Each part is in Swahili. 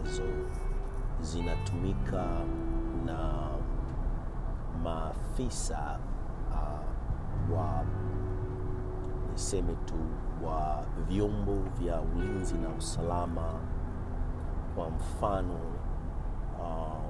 ambazo zinatumika na maafisa uh, wa niseme tu wa vyombo vya ulinzi na usalama. Kwa mfano uh,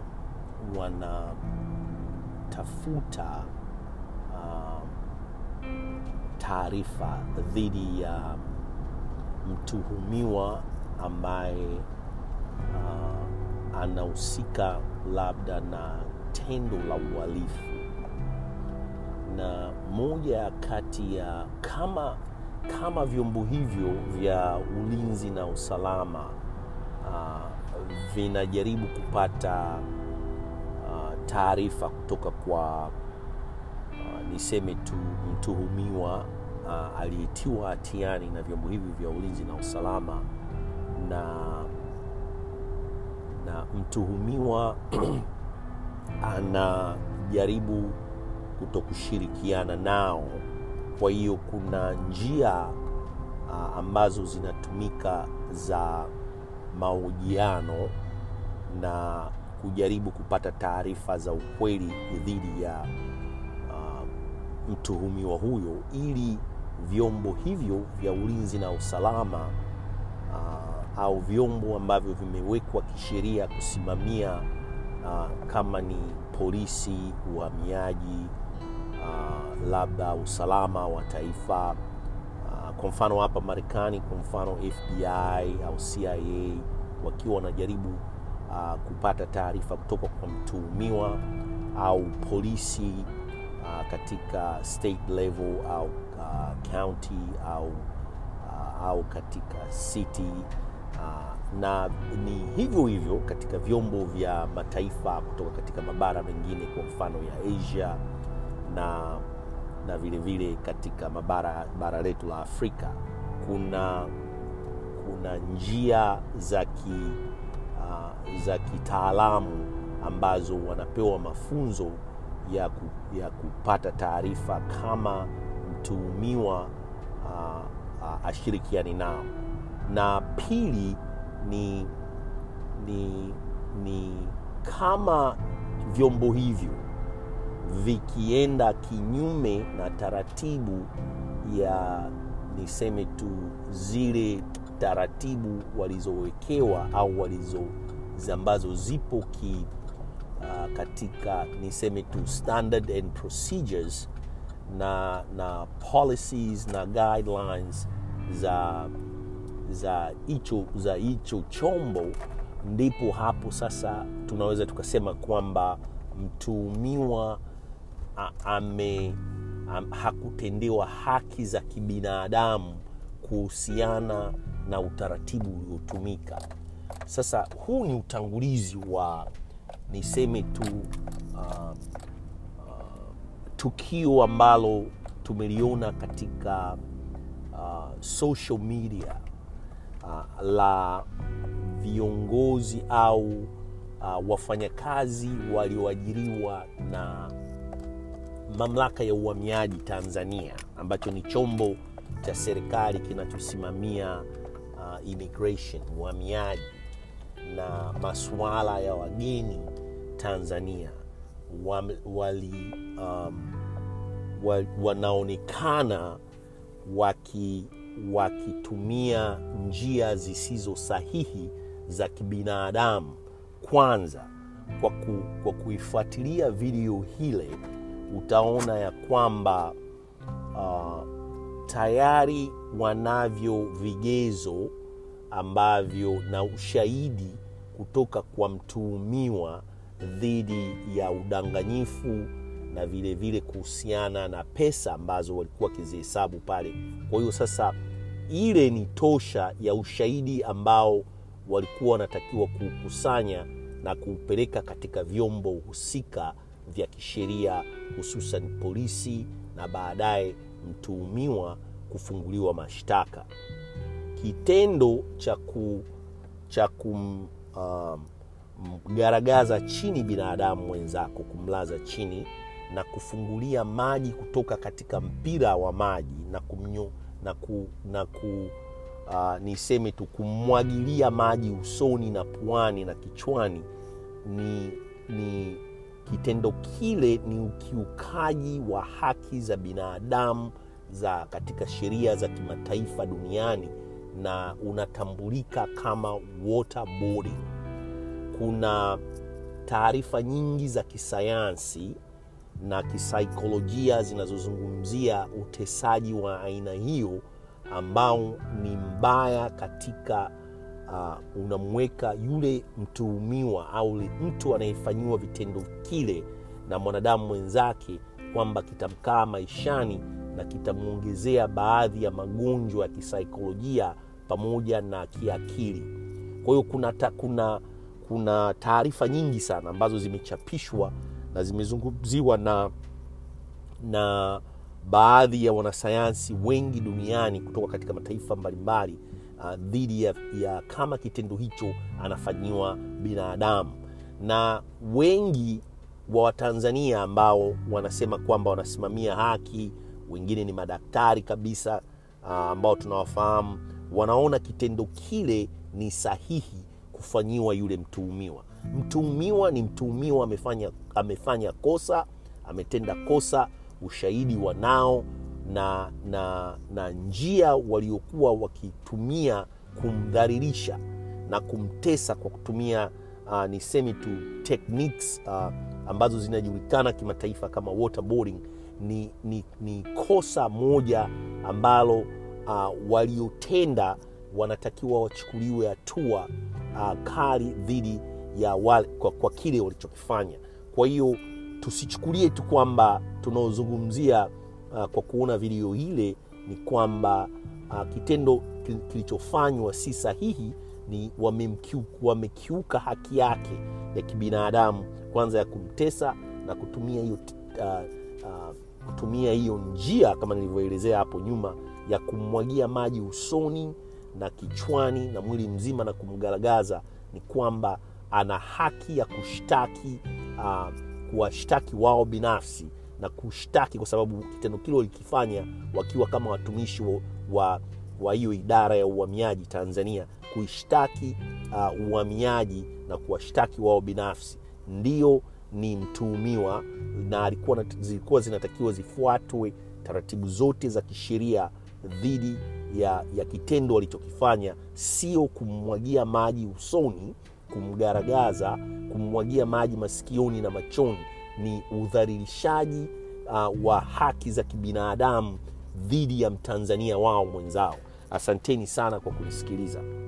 wanatafuta uh, taarifa dhidi ya mtuhumiwa ambaye uh, anahusika labda na tendo la uhalifu, na moja kati ya kama kama vyombo hivyo vya ulinzi na usalama uh, vinajaribu kupata uh, taarifa kutoka kwa uh, niseme tu mtuhumiwa uh, aliyetiwa hatiani na vyombo hivi vya ulinzi na usalama na na mtuhumiwa anajaribu kutokushirikiana nao. Kwa hiyo kuna njia uh, ambazo zinatumika za mahojiano na kujaribu kupata taarifa za ukweli dhidi ya uh, mtuhumiwa huyo ili vyombo hivyo vya ulinzi na usalama uh, au vyombo ambavyo vimewekwa kisheria kusimamia uh, kama ni polisi, uhamiaji, uh, labda usalama wa taifa uh, kwa mfano hapa Marekani, kwa mfano FBI au CIA wakiwa wanajaribu uh, kupata taarifa kutoka kwa mtuhumiwa au polisi uh, katika state level au uh, county au, uh, au katika city uh, na ni hivyo hivyo katika vyombo vya mataifa kutoka katika mabara mengine, kwa mfano ya Asia na na vile vile katika mabara bara letu la Afrika kuna kuna njia za ki uh, za kitaalamu ambazo wanapewa mafunzo ya, ku, ya kupata taarifa kama mtuhumiwa uh, uh, ashirikiani nao, na pili ni, ni, ni kama vyombo hivyo vikienda kinyume na taratibu ya niseme tu zile taratibu walizowekewa au walizo ambazo zipo ki, uh, katika niseme tu standard and procedures na, na policies na guidelines za za hicho za hicho chombo, ndipo hapo sasa tunaweza tukasema kwamba mtuhumiwa ame am, hakutendewa haki za kibinadamu kuhusiana na utaratibu uliotumika. Sasa huu ni utangulizi wa niseme tu uh, uh, tukio ambalo tumeliona katika uh, social media uh, la viongozi au uh, wafanyakazi walioajiriwa na mamlaka ya uhamiaji Tanzania ambacho ni chombo cha serikali kinachosimamia uh, immigration uhamiaji na masuala ya wageni Tanzania wali um, wa, wanaonekana waki wakitumia njia zisizo sahihi za kibinadamu. Kwanza, kwa, ku, kwa kuifuatilia video hile utaona ya kwamba uh, tayari wanavyo vigezo ambavyo na ushahidi kutoka kwa mtuhumiwa dhidi ya udanganyifu na vile vile kuhusiana na pesa ambazo walikuwa wakizihesabu pale. Kwa hiyo sasa, ile ni tosha ya ushahidi ambao walikuwa wanatakiwa kuukusanya na kuupeleka katika vyombo husika vya kisheria, hususan polisi na baadaye mtuhumiwa kufunguliwa mashtaka. Kitendo cha ku cha kumgaragaza um, chini binadamu mwenzako, kumlaza chini na kufungulia maji kutoka katika mpira wa maji na kumnyo, na ku, na ku uh, niseme tu kummwagilia maji usoni na puani na kichwani ni, ni kitendo kile ni ukiukaji wa haki za binadamu za katika sheria za kimataifa duniani na unatambulika kama waterboarding. Kuna taarifa nyingi za kisayansi na kisaikolojia zinazozungumzia utesaji wa aina hiyo ambao ni mbaya katika uh, unamweka yule mtuhumiwa au mtu anayefanyiwa vitendo kile na mwanadamu mwenzake kwamba kitamkaa maishani na kitamwongezea baadhi ya magonjwa ya kisaikolojia pamoja na kiakili kwa hiyo kuna, ta, kuna, kuna taarifa nyingi sana ambazo zimechapishwa na zimezungumziwa na na baadhi ya wanasayansi wengi duniani kutoka katika mataifa mbalimbali uh, dhidi ya, ya kama kitendo hicho anafanyiwa binadamu na wengi wa watanzania ambao wanasema kwamba wanasimamia haki wengine ni madaktari kabisa uh, ambao tunawafahamu wanaona kitendo kile ni sahihi kufanyiwa yule mtuhumiwa mtuhumiwa ni mtuhumiwa amefanya, amefanya kosa ametenda kosa ushahidi wanao na, na, na njia waliokuwa wakitumia kumdhalilisha na kumtesa kwa kutumia uh, niseme tu techniques uh, ambazo zinajulikana kimataifa kama waterboarding ni, ni, ni kosa moja ambalo uh, waliotenda wanatakiwa wachukuliwe hatua uh, kali dhidi ya wale, kwa, kwa kile walichokifanya kwa hiyo tusichukulie tu kwamba tunaozungumzia uh, kwa kuona video ile ni kwamba uh, kitendo kilichofanywa si sahihi ni wamekiuka, wamekiuka haki yake ya kibinadamu kwanza ya kumtesa na kutumia hiyo uh, uh, kutumia hiyo njia kama nilivyoelezea hapo nyuma ya kummwagia maji usoni na kichwani na mwili mzima na kumgaragaza ni kwamba ana haki ya kushtaki uh, kuwashtaki wao binafsi na kushtaki kwa sababu kitendo kile walikifanya wakiwa kama watumishi wa wa hiyo idara ya uhamiaji tanzania kuishtaki uh, uhamiaji na kuwashtaki wao binafsi ndio ni mtuhumiwa na alikuwa zilikuwa zinatakiwa zifuatwe taratibu zote za kisheria dhidi ya, ya kitendo walichokifanya sio kummwagia maji usoni kumgaragaza kummwagia maji masikioni na machoni ni udhalilishaji uh, wa haki za kibinadamu dhidi ya mtanzania wao mwenzao asanteni sana kwa kunisikiliza